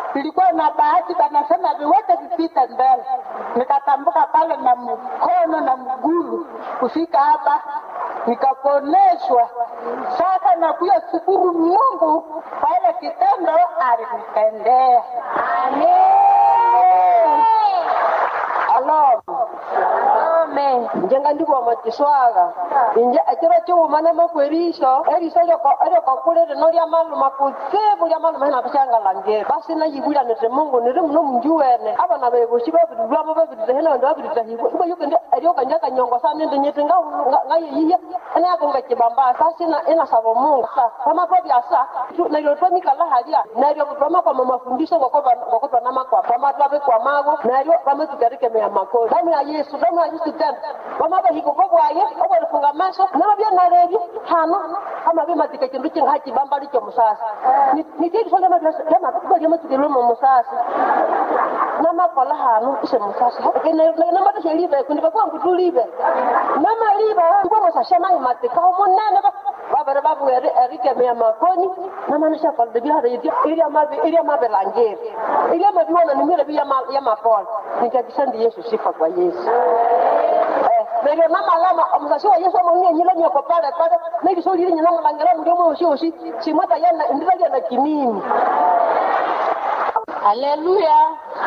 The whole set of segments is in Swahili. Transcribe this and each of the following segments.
nilikuwa na bahati, banasema viwete vipite mbele, nikatambuka pale na mkono na mgulu kufika hapa nikaponeshwa. Sasa nakuya shukuru Mungu kwa ile kitendo alinitendea. alo njenga ndiko makiswaga inje ekiro kiumane makwerisho eriso eriokokulire no ria maluma kutsibu ria maluma hina bishangalangire basi nayibulianite mungu niri muno munjuwene abana bebushi babirilwamo babirite hena bandi babirite hibo ibo yukendi eriokanja kanyongo sa nindi nyiti ngayeyiya enayakunga kibamba sasi inasaba mungu sa pamapa byasa nario twamikala haria nario twamakoma mafundisho ngokotwanama twamatwabikwamago nario twametukarikemea makoni damu ya yesu damu ya yesu tena vamavahiko vovwaye ovalifunga maso navavyanalevi hano amavimatika kindu kinga hacibamba lico musasi nitiisolyamatukelwemo musasi namakola hano ise musasi namatashelive kundi vakwangu tulive namaliva ivomosashemai matikaho munene vavere vavu erikemea makoni namanashakoldevihareivyo iria mavelangeri iria maviona nimirevi ya mapola nikakisandi yesu sifa kwa yesu neryo namalama omusasi wa yesu amaunyanyile nyoko pale pale nekisolile nyinamulangela muli omwe osiosi simwata yana ndira lyana kinini haleluya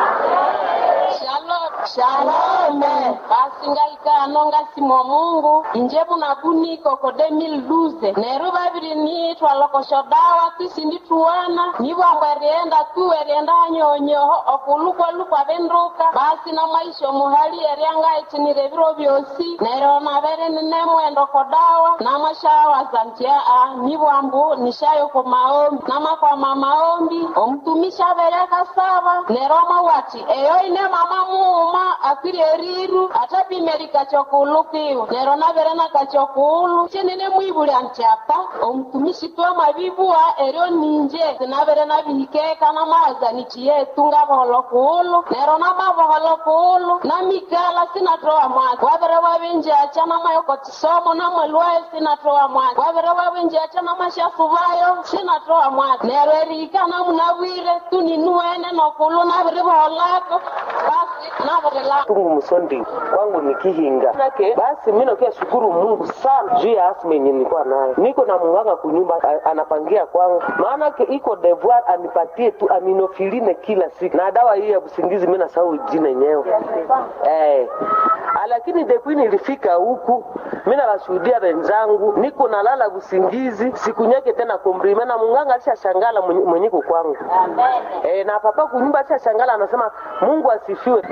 shalom shalom basi ngaikano ngasimo mungu inje bunakuniko ko 2012 neru babiri nitwa lokosho dawa tisindituwana nibwambwa erienda tu erienda hanyonyoho okulukwa benduka basi na maisha muhali eriangaitinire biro byosi neryo nabere ninemwendo ko dawa namashawa zantia a nibwambu nishayo ko maombi namakwama maombi omutumishi abere akasaba neryo amawati eyo ine mama muuma akwire riru atapimeri kachokulukiwa nero navere na kachokulu chenene mwibulya ntyapa omutumishi twamabibua eryo ninje sinavere nabihikeka namazanichi yetu ngavoholo kuulu nero namavoholo kuulu namikala sinatoa mwaka wavere wavinjacha namayoko chisomo namwelwayo sinatoa mwaka wavere wavinjacha namashafuvayo sinatoa mwaka nero erika namunavwire tuninuene nokulu navirivoholako basi navirila tungu msondi kwangu ni kihinga nake basi mi nakia shukuru mungu sana juu ya asma yenye nilikuwa nayo niko na munganga kunyumba a- anapangia kwangu maanake iko devoir anipatie tu aminofiline kila siku na dawa hii ya usingizi mi nasahau jina yenyewe eh. Ah, lakini depuis nilifika huku mi nawashuhudia wenzangu niko nalala usingizi sikunyake tena kombrime na munganga alishashangala mwenye- mwenyeko kwangu eh, na papa kunyumba alishashangala anasema mungu asifiwe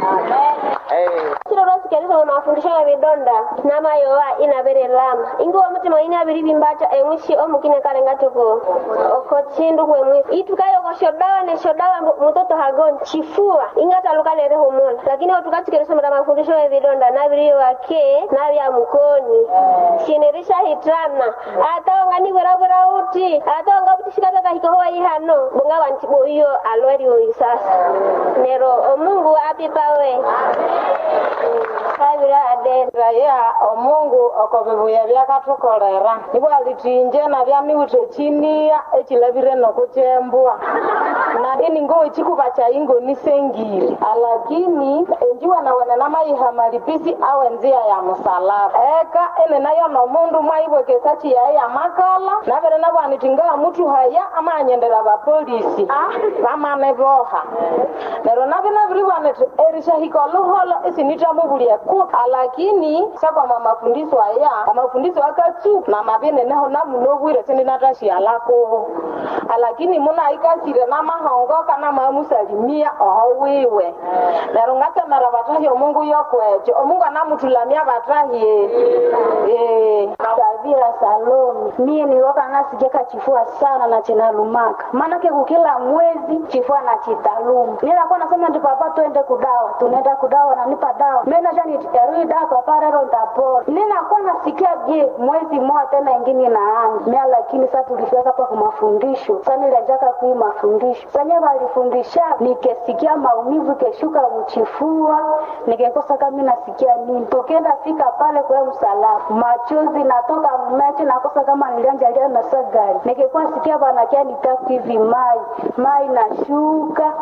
eh. chiro lwasikeresa ono afundishaga vidonda namayowa inavere lama ingiwa mutima ine aviri vimbacha emwishi omukine kalenga tuko oko chindu kwemwisi itukayo koshodawa neshodawa mutoto hagon chifua ingatalukale humula lakini otukasikeresa mata mafundisho ya vidonda naviriyo wake navya mukoni chinerisha hitana ataonga niwerawera uti ataonga butishikatakahikahowa ihano bunga wantibo iyo alweri oyu sasa nero omungu apipawe kabira adenda ya omungu okobibuya byakatukolera nibwo alitinje nabyamiwithe chinia echilavire nokuchembwa na ini ngo chikuba cha ingo nisengiri alakini enjiwa nawene namayiha malipisi awe nzia ya musalaba eka ene nayo nomundu mwaibwekesa chiyaye ya makala nabere nabwanitingaa mutu haya amanyendera bapolisi bamane boha nero nabi nabiribwanete erishahika oluholo isinitamubulie ku alakini sakwama mafundisho aya amafundisho akatsu na mabene neho namunobwire sindinatashialakubo alakini munaikasire namahongoka namamusalimia oho wiwe nero ngasemera batahi omungu yokwecho omungu anamutulamia batahi eh. Savira Salome. Mie niliwaka nasikeka chifua sana na chinalumaka. Maanake kukila mwezi chifua na chitaluma. Nilikuwa nasema ndi papa twende kudawa. Tunaenda kudawa nanipa dawa. Mimi naja nitarudi dawa papa leo ndapona. Ninakuwa nasikia je mwezi mmoja tena ingine inaanza. Mimi lakini sasa tulifika hapa kwa mafundisho. Sasa nilianzaka kui mafundisho. Sasa walifundisha nikesikia maumivu keshuka mchifua. Nikekosa kama mimi nasikia nini. Tukienda fika pale kwa msalaba. Machozi natoka macho nakosa kama nilianja lia na sagari. Nikikuwa sikia bana kia nitaku hivi mai. Mai nashuka.